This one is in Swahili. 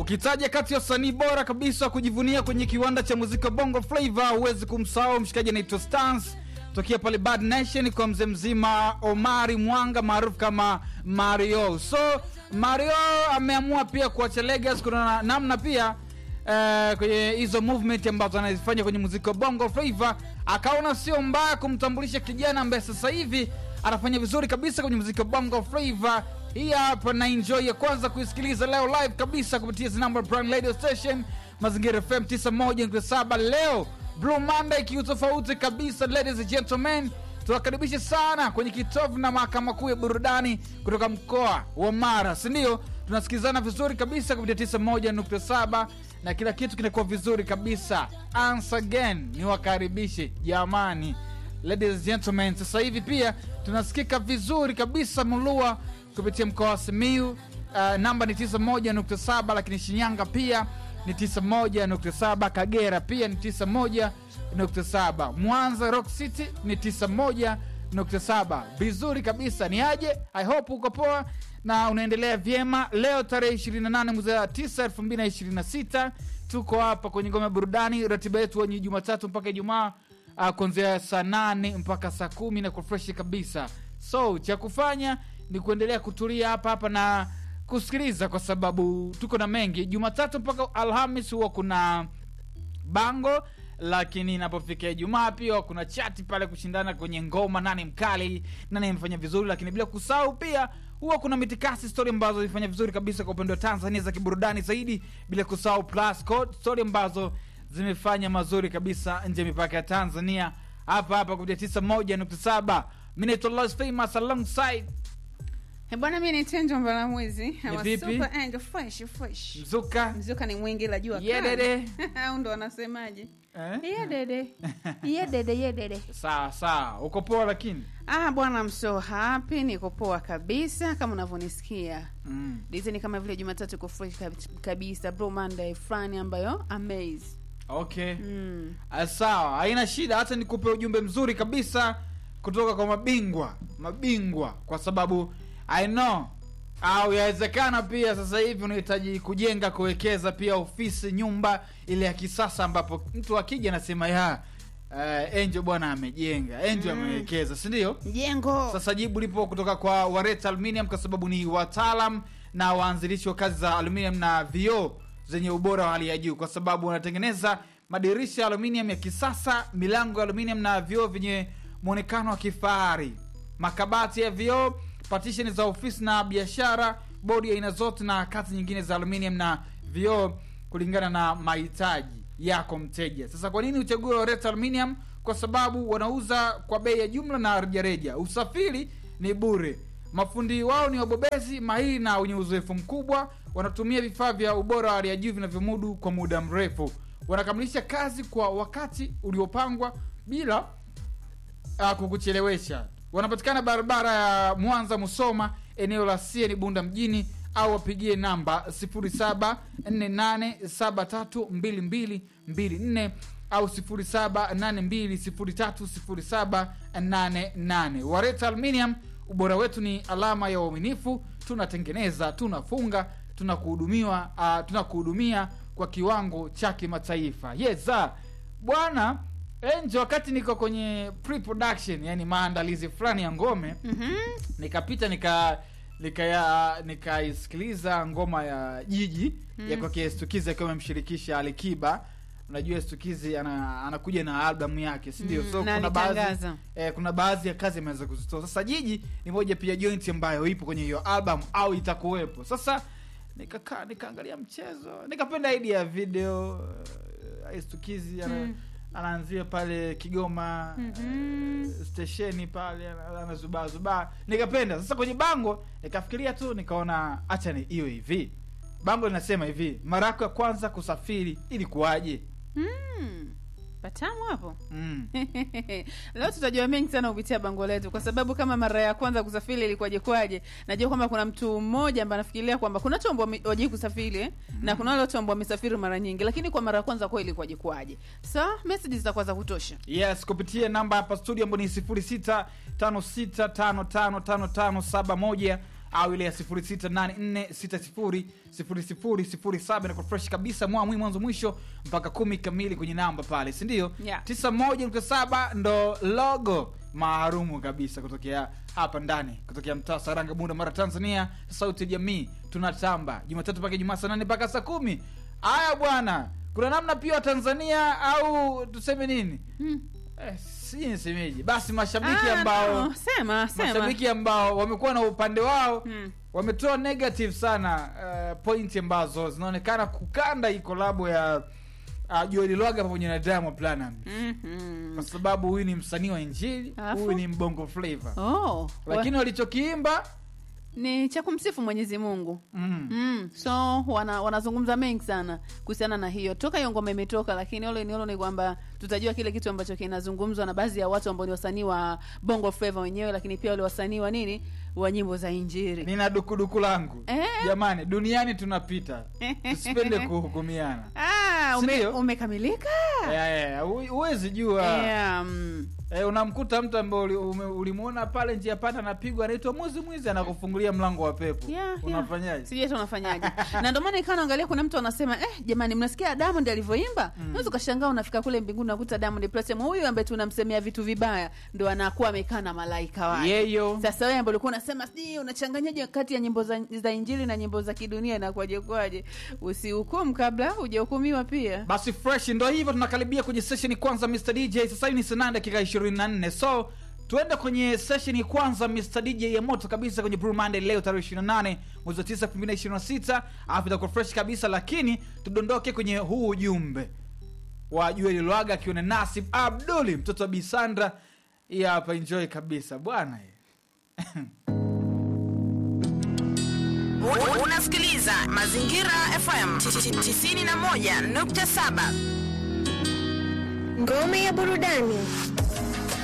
ukitaja kati ya wasanii bora kabisa wa kujivunia kwenye kiwanda cha muziki wa bongo flava huwezi kumsahau mshikaji anaitwa stans tokea pale bad nation kwa mzee mzima omari mwanga maarufu kama mario so mario ameamua pia kuacha legas kuna na- namna pia eh, kwenye hizo movement ambazo anazifanya kwenye muziki wa bongo flava akaona sio mbaya kumtambulisha kijana ambaye sasa hivi anafanya vizuri kabisa kwenye muziki wa bongo flava hii hapa na enjoy ya kwanza kuisikiliza leo live kabisa kupitia zinamba brand radio station mazingira fm 91.7 leo blue monday kiutofauti kabisa ladies and gentlemen tuwakaribishe sana kwenye kitovu na mahakama kuu ya burudani kutoka mkoa wa mara sindio tunasikilizana vizuri kabisa kupitia 91.7 na kila kitu kinakuwa vizuri kabisa once again niwakaribishe jamani ladies and gentlemen sasa hivi pia tunasikika vizuri kabisa mulua kupitia mkoa wa simiu uh, namba ni 91.7 lakini shinyanga pia ni 91.7 kagera pia ni 91.7 mwanza rock city ni 91.7 vizuri kabisa ni aje i hope uko poa na unaendelea vyema leo tarehe 28 mwezi wa 9 2026 tuko hapa kwenye ngome ya burudani ratiba yetu wenye jumatatu mpaka ijumaa uh, kuanzia saa nane mpaka saa kumi na kufreshi kabisa so cha kufanya ni kuendelea kutulia hapa hapa na kusikiliza kwa sababu tuko na mengi jumatatu mpaka alhamis huwa kuna bango lakini inapofikia ijumaa pia kuna chati pale kushindana kwenye ngoma nani mkali nani amefanya vizuri lakini bila kusahau pia huwa kuna mitikasi stori ambazo zilifanya vizuri kabisa kwa upande wa tanzania za kiburudani zaidi bila kusahau plus code stori ambazo zimefanya mazuri kabisa nje ya mipaka ya tanzania hapa hapa kupitia 91.7 mi naitwa Lost famous alongside Eh, bwana mi ni tenjo mbala mwezi Ama vipi? super angel fresh fresh mzuka mzuka ni mwingi la jua Yeah, kali. dede. au ndo wanasemaje eh? ye dede ye dede ye dede sawa sawa uko poa lakini ah bwana I'm so happy niko poa kabisa kama unavyonisikia mm. dizeni kama vile jumatatu iko fresh kab- kabisa bro monday fulani ambayo amaze okay mm. Ah, sawa haina shida hata nikupe ujumbe mzuri kabisa kutoka kwa mabingwa mabingwa kwa sababu i know au yawezekana pia sasa hivi unahitaji kujenga kuwekeza pia ofisi nyumba ile ya kisasa ambapo mtu akija anasema ya uh, enjo bwana amejenga enjo Mm. amewekeza sindio jengo sasa jibu lipo kutoka kwa wareta aluminium kwa sababu ni wataalam na waanzilishi wa kazi za aluminium na vioo zenye ubora wa hali ya juu kwa sababu wanatengeneza madirisha ya aluminium ya kisasa milango ya aluminium na vioo vyenye mwonekano wa kifahari makabati ya vioo partition za ofisi na biashara bodi ya aina zote na kazi nyingine za aluminium na vioo kulingana na mahitaji yako mteja sasa kwa nini uchague Loretta aluminium kwa sababu wanauza kwa bei ya jumla na rejareja usafiri ni bure mafundi wao ni wabobezi mahiri na wenye uzoefu mkubwa wanatumia vifaa vya ubora wa hali ya juu vinavyomudu kwa muda mrefu wanakamilisha kazi kwa wakati uliopangwa bila uh, kukuchelewesha wanapatikana barabara ya mwanza musoma eneo la sieni bunda mjini au wapigie namba 0748732224 au 0782030788 wareta aluminium ubora wetu ni alama ya uaminifu tunatengeneza tunafunga tunakuhudumiwa uh, tunakuhudumia kwa kiwango cha kimataifa yesa bwana enjo wakati niko kwenye pre-production yani maandalizi fulani ya ngome mm-hmm. nikapita nika nikaya nikaisikiliza ngoma ya jiji mm. ya kwake stukizi akiwa amemshirikisha alikiba unajua stukizi ana, anakuja na albamu yake sindio Mm, so na kuna baadhi alitangaza. eh, kuna baadhi ya kazi ameweza kuzitoa sasa jiji ni moja pia joint ambayo ipo kwenye hiyo album au itakuwepo sasa nikakaa nikaangalia mchezo nikapenda idea ya video uh, stukizi ana, Mm. anaanzia pale kigoma Mhm. uh, stesheni pale ana- anazubaa zubaa nikapenda sasa kwenye bango nikafikiria tu nikaona hacha ni iwe hivi bango linasema hivi mara yako ya kwanza kusafiri ilikuwaje mm. patamu hapo mm. leo tutajua mengi sana kupitia bango letu kwa sababu kama mara ya kwanza kusafiri ilikuwaje kwaje najua kwamba kuna mtu mmoja ambaye anafikiria kwamba kuna watu ambao wame- wajai kusafiri eh? na kuna wale watu ambao wamesafiri mara nyingi lakini kwa mara ya kwanza kwa ilikuwaje kwaje so message zitakuwa za kutosha yes kupitia namba hapa studio ambayo ni 0656555571 au ile ya 0684600007 na fresh kabisa mwamwi mwanzo mwisho mpaka kumi kamili kwenye namba pale sindio Yeah. 91.7 ndo logo maarumu kabisa kutokea hapa ndani kutokea mtaa saranga bunda mara tanzania sauti ya jamii tunatamba jumatatu mpaka jumaa saa nane mpaka saa kumi haya bwana kuna namna pia wa tanzania au tuseme nini Hmm. eh, sijui nisemeje basi mashabiki Ah, ambao no, sema sema mashabiki ambao wamekuwa na upande wao Hmm. wametoa negative sana uh, pointi ambazo zinaonekana kukanda hii kolabo ya uh, Joel Lwaga pamoja na Diamond Platnumz Mhm. kwa sababu huyu ni msanii wa injili Alafu? huyu ni mbongo flavor Oh, lakini walichokiimba ni cha kumsifu mwenyezi mungu mm, Mm, so wana, wanazungumza mengi sana kuhusiana na hiyo toka hiyo ngoma imetoka lakini ole ni ole ni kwamba tutajua kile kitu ambacho kinazungumzwa na baadhi ya watu ambao ni wasanii wa bongo flava wenyewe lakini pia wale wasanii wa nini wa nyimbo za injiri nina dukuduku langu Eh? jamani duniani tunapita tusipende kuhukumiana ah, ume, Sindio? umekamilika Eh, eh, hu- huwezi jua yeah, mm. Eh, unamkuta mtu ambaye uli- ume- ulimuona pale njia panda anapigwa anaitwa mwizi mwizi anakufungulia mlango wa pepo Yeah, yeah. unafanyaje sijui hata unafanyaje na ndio maana ikawa naangalia kuna mtu anasema eh, jamani mnasikia diamond alivyoimba mm. naweza ukashangaa unafika kule mbinguni nakuta diamond platinum huyu ambaye tunamsemea vitu vibaya ndo anakuwa amekaa na malaika wake yeyo sasa wewe ambaye ulikuwa unasema sijui unachanganyaje kati ya nyimbo za, za injili na nyimbo za kidunia inakuwaje kwaje usihukumu kabla hujahukumiwa pia basi fresh ndo hivyo tunakaribia kwenye session kwanza mr dj sasa hivi ni saa nane dakika 24 so tuende kwenye session kwanza mr dj ya moto kabisa kwenye Blue Monday leo tarehe 28 mwezi wa 9 2026 alafu itakuwa fresh kabisa lakini tudondoke kwenye huu ujumbe wa Joel Lwaga akiwa na Nasib Abduli mtoto wa Bisandra hii hapa enjoy kabisa bwana U- Unasikiliza Mazingira FM 91.7. Ngome ya burudani.